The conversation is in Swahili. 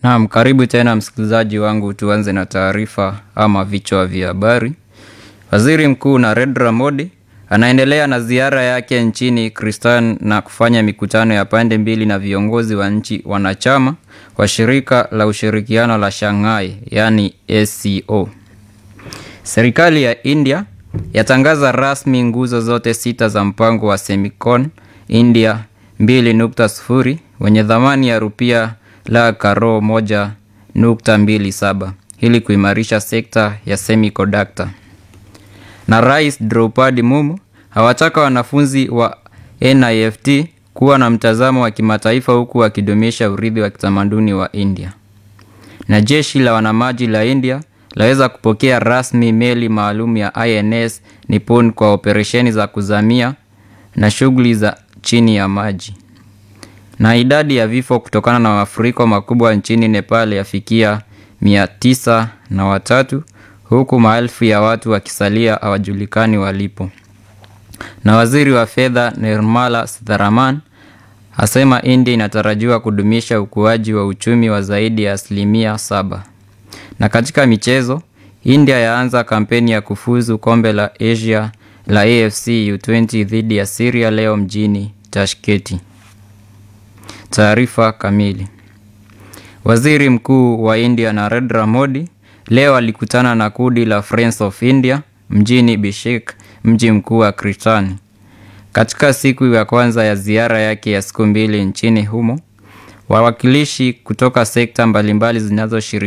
Naam, karibu tena msikilizaji wangu, tuanze na taarifa ama vichwa vya habari. Waziri Mkuu Narendra Modi anaendelea na ziara yake nchini Kristan na kufanya mikutano ya pande mbili na viongozi wa nchi wanachama wa shirika la ushirikiano la Shanghai, yaani SCO. Serikali ya India yatangaza rasmi nguzo zote sita za mpango wa Semicon India 2.0 wenye thamani ya rupia la karo 1.27 ili kuimarisha sekta ya semiconductor. Na Rais Draupadi Mumu hawataka wanafunzi wa NIFT kuwa na mtazamo wa kimataifa huku wakidumisha urithi wa kitamaduni wa India. Na jeshi la wanamaji la India laweza kupokea rasmi meli maalum ya INS Nippon kwa operesheni za kuzamia na shughuli za chini ya maji. Na idadi ya vifo kutokana na mafuriko makubwa nchini Nepal yafikia mia tisa na watatu huku maelfu ya watu wakisalia hawajulikani walipo. Na waziri wa fedha Nirmala Sitharaman asema India inatarajiwa kudumisha ukuaji wa uchumi wa zaidi ya asilimia saba. Na katika michezo, India yaanza kampeni ya kufuzu kombe la Asia la AFC U20 dhidi ya Syria leo mjini Tashkenti. Taarifa kamili. Waziri Mkuu wa India Narendra Modi leo alikutana na kundi la Friends of India mjini Bishkek, mji mkuu wa Kirgizistan. Katika siku ya kwanza ya ziara yake ya siku mbili nchini humo, wawakilishi kutoka sekta mbalimbali zinazoshiriki